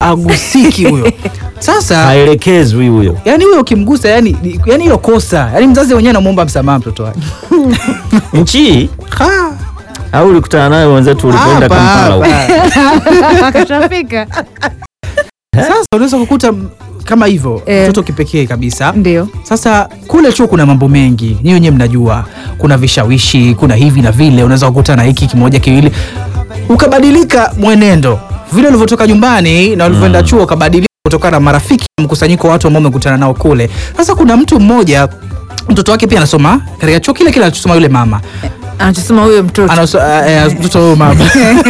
agusiki huyo sasa haelekezwi huyo yani huyo ukimgusa yani ni- yani hiyo kosa yani mzazi mwenyewe anamwomba msamaha mtoto wake nchi Ha, au ulikutana naye wenzetu ulipoenda hapa, Kampala huko? hapa. akashafika Sasa unaweza kukuta m- kama hivyo Eh. mtoto kipekee kabisa ndio Sasa kule chuo kuna mambo mengi, nyinyi wenyewe mnajua, kuna vishawishi, kuna hivi na vile, unaweza kukuta na hiki kimoja kiwili, ukabadilika mwenendo vile ulivyotoka nyumbani na ulivyoenda chuo, ukabadilika kutokana na marafiki na mkusanyiko wa watu ambao umekutana nao kule. Sasa kuna mtu mmoja mtoto wake pia anasoma katika chuo kile kile anachosoma yule mama anachosema huyo mtoto Anaso, eh, mtoto huyo mama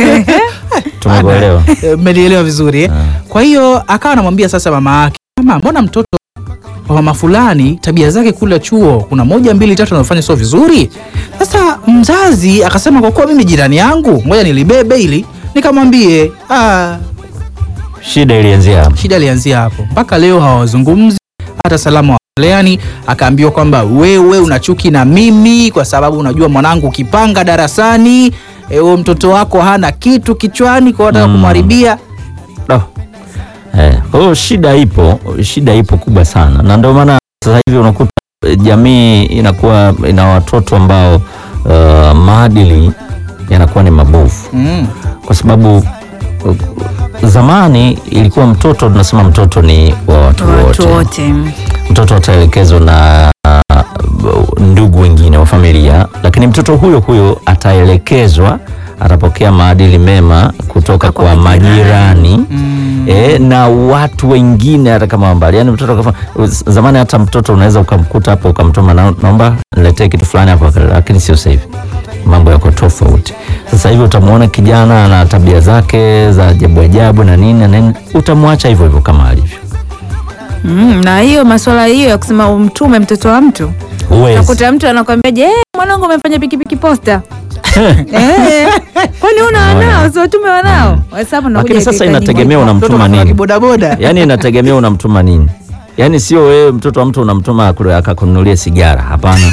tumekuelewa Eh, mmenielewa vizuri eh? Kwa hiyo akawa anamwambia sasa mama yake, mama, mbona mtoto wa mama fulani tabia zake kule chuo kuna moja mbili tatu anafanya sio vizuri. Sasa mzazi akasema kwa kuwa mimi jirani yangu, ngoja nilibebe ili nikamwambie. Ah, shida ilianzia hapo shida ilianzia hapo, mpaka leo hawazungumzi hata salamu hawaleani. Akaambiwa kwamba wewe una chuki na mimi kwa sababu unajua mwanangu ukipanga darasani eh, huyo mtoto wako hana kitu kichwani kwa hiyo unataka Mm. kumharibia. No. Eh, kwa hiyo shida ipo, shida ipo kubwa sana, na ndio maana sasa hivi unakuta eh, jamii inakuwa ina watoto ambao uh, maadili yanakuwa ni mabovu, Mm. kwa sababu uh, zamani ilikuwa mtoto, tunasema mtoto ni wa watu watu wote, wote mtoto ataelekezwa na uh, ndugu wengine wa familia, lakini mtoto huyo huyo ataelekezwa, atapokea maadili mema kutoka Kwa kwa majirani Mm. e, na watu wengine hata kama mbali yani mtoto kafa, zamani hata mtoto unaweza ukamkuta hapo ukamtuma na, naomba niletee kitu fulani hapo lakini sio sasa hivi mambo yako tofauti sasa hivi utamwona kijana na tabia zake za ajabu ajabu na nini na nini utamwacha hivyo hivyo kama alivyo mm, na hiyo maswala hiyo ya kusema umtume mtoto wa mtu huwezi nakuta mtu anakwambia je mwanangu amefanya pikipiki posta Eh, kwani una wanao siwatume wanao Hesabu nakuja lakini sasa ikahitaji inategemea moja. Mtoto unamtuma kafanya nini kibodaboda. yaani inategemea unamtuma nini yaani sio wewe mtoto wa mtu unamtuma akule- akakununulie sigara hapana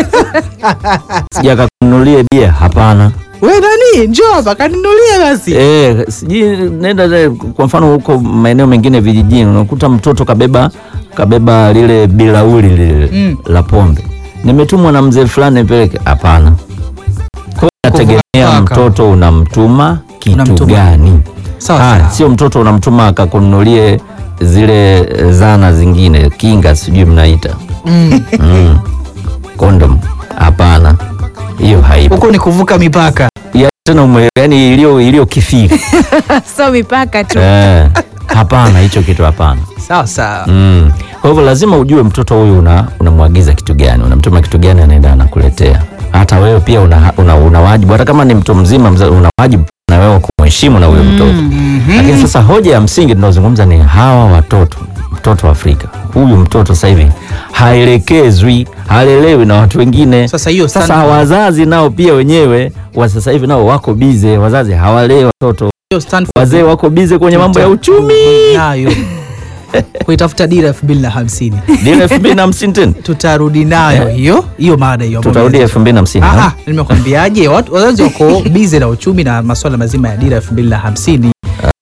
sija akakununulie bia hapana We nani, njoo hapa kaninulie basi. Eh, sijui nenda le- kwa mfano huko maeneo mengine vijijini unakuta mtoto kabeba kabeba lile bilauli lile Mm. la pombe, nimetumwa na mzee fulani nipeleke. Hapana, kwa hiyo inategemea Kuvaa mtoto unamtuma kitu Unamtuma. gani. Sawa Ah, sawa. sio mtoto unamtuma akakununulie zile eh, zana zingine kinga, sijui mnaita Mm. mm. kondom. Hapana, hiyo haipo Huko ni kuvuka mipaka. ya, tena ume, yani iliyo iliyo kifiri so mipaka tu Eh, hapana, hicho kitu hapana. Sawa sawa. Mm. Kwa hivyo lazima ujue mtoto huyu una unamwagiza kitu gani, unamtuma kitu gani, anaenda anakuletea. Hata wewe pia una, una, una wajibu, hata kama ni mtu mzima mza, una wajibu na wewe kumheshimu na huyo mtoto. Lakini sasa hoja ya msingi tunaozungumza ni hawa watoto, mtoto wa Afrika, huyu mtoto sasa hivi haelekezwi, halelewi na watu wengine. Sasa hiyo Sasa stand- wazazi nao pia wenyewe wa sasa hivi nao wako bize, wazazi hawalei watoto, hiyo stand for- wazee wako bize kwenye mambo ya uchumi. nayo kuitafuta dira elfu mbili na hamsini Dira elfu mbili na hamsini tena tutarudi nayo hiyo hiyo mada hiyo ambayo tutarudi elfu mbili na hamsini Ah, ha? ah, nimekwambiaje watu- wazazi wako bize na uchumi na masuala mazima ya dira elfu mbili na hamsini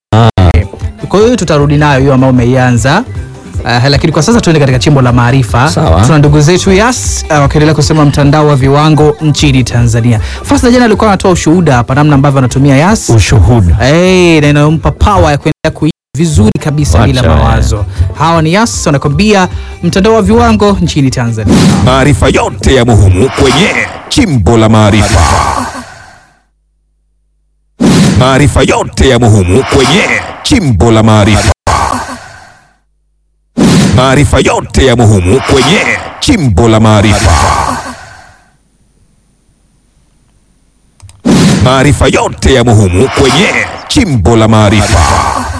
kwa hiyo tutarudi nayo hiyo ambayo umeianza Uh, lakini kwa sasa tuende katika chimbo la maarifa. Sawa. Tuna ndugu zetu Yas uh, wakiendelea kusema mtandao wa viwango nchini Tanzania. Fasta jana alikuwa anatoa ushuhuda hapa namna ambavyo anatumia Yas ushuhuda hey, na inayompa power ya kuendelea kuishi vizuri kabisa Wacha bila wewe. mawazo. Hawa ni Yas wanakwambia mtandao wa viwango nchini Tanzania. Maarifa yote ya muhimu kwenye Chimbo la Maarifa. Maarifa yote ya muhimu kwenye Chimbo la Maarifa. Maarifa yote ya muhimu kwenye Chimbo la Maarifa. Maarifa yote ya muhimu kwenye Chimbo la Maarifa.